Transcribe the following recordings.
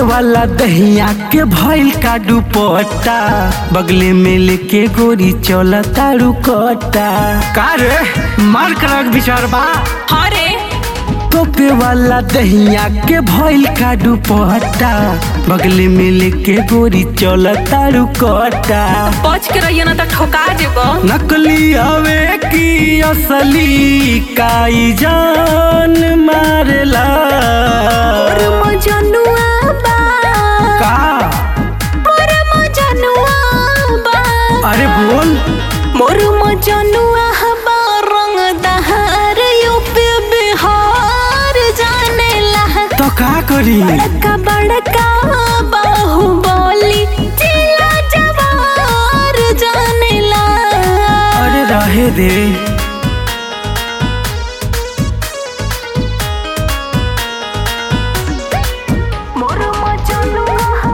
वाला दहिया के भइल का दुपट्टा बगले में लेके गोरी चला तारू कट्टा का रे मार करक विचार बा हाँ रे तोपे वाला दहिया के भइल का दुपट्टा बगले में लेके गोरी चला तारू कट्टा बच के रहिए ना तो ठोका जेब नकली हवे की असली काई जान मारेला और मजनुआ बा का और मजनुआ बा अरे बोल मोर मजनुआ बा रंग दहार यूपी बिहार जानेला तो का करी बड़का बड़का बाहुबली जिला जवार जानेला अरे रहे दे मोर मजनुआ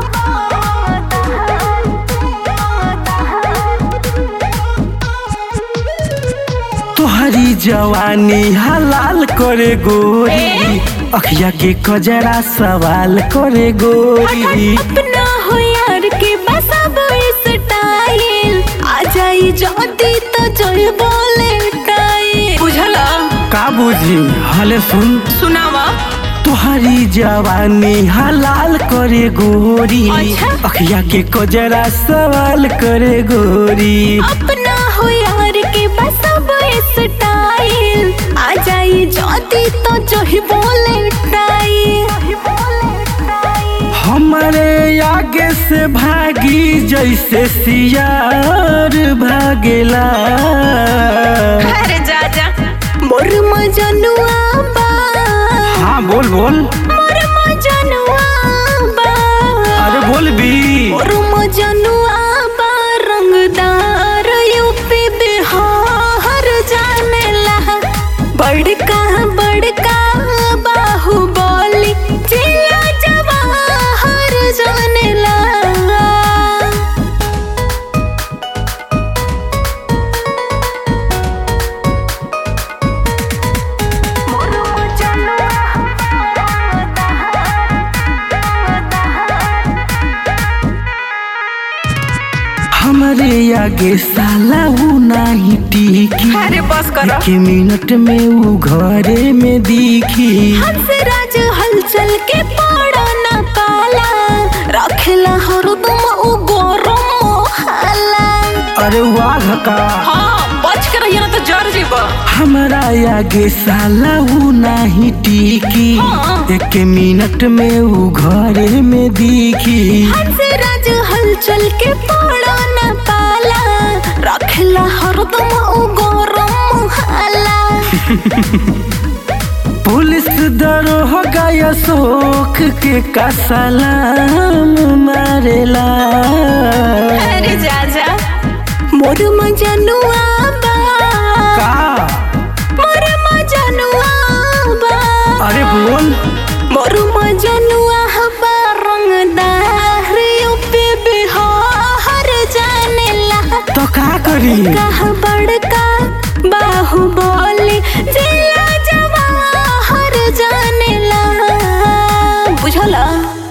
तोहरी जवानी हलाल करे गोरी अखिया के कजरा सवाल करे गोरी अपना हो यार के बस अब स्टाइल आ जाई जदी तो जोई बोले टाइल बुझला का बुझी हले सुन सुनावा तोहरी जवानी हलाल करे गोरी अच्छा। अखिया के कजरा सवाल करे गोरी अपना हो यार के बस अब स्टाइल आ जाई जदी तो जोई बोले टाइल हमारे आगे से भागी जैसे सियार भागेला अरे जा जा मोर मजनुआ बा हाँ बोल बोल मोर मजनुआ बा अरे बोल भी मोर मजनुआ बा रंगदार यूपी बिहार जानेला बड़का बड़का बाहुबली जिला जवाहर जानेला हमारे आगे साला वो नहीं टिकी अरे बस करो एक मिनट में वो घरे में दिखी हंसराज हलचल के पड़ा न पाला रखेला हरदम उ गरम हाला अरे वाघ का हाँ बच के रहिए ना तो जर जीब हमारा आगे साला वो नहीं टिकी हाँ। एक मिनट में वो घरे में दिखी हंसराज हलचल के पड़ा न पाला रखेला हरदम उ गरम हाला पुलिस दरोगा या शोक के का सलाम मारेला अरे जा जा मोर मजनुआ बा का मोर मजनुआ बा अरे बोल मोर मजनुआ बा रंगदार यूपी बिहार जानेला तो का करी कहा बड़का बाहुबली जिला जवाहर जानेला बुझला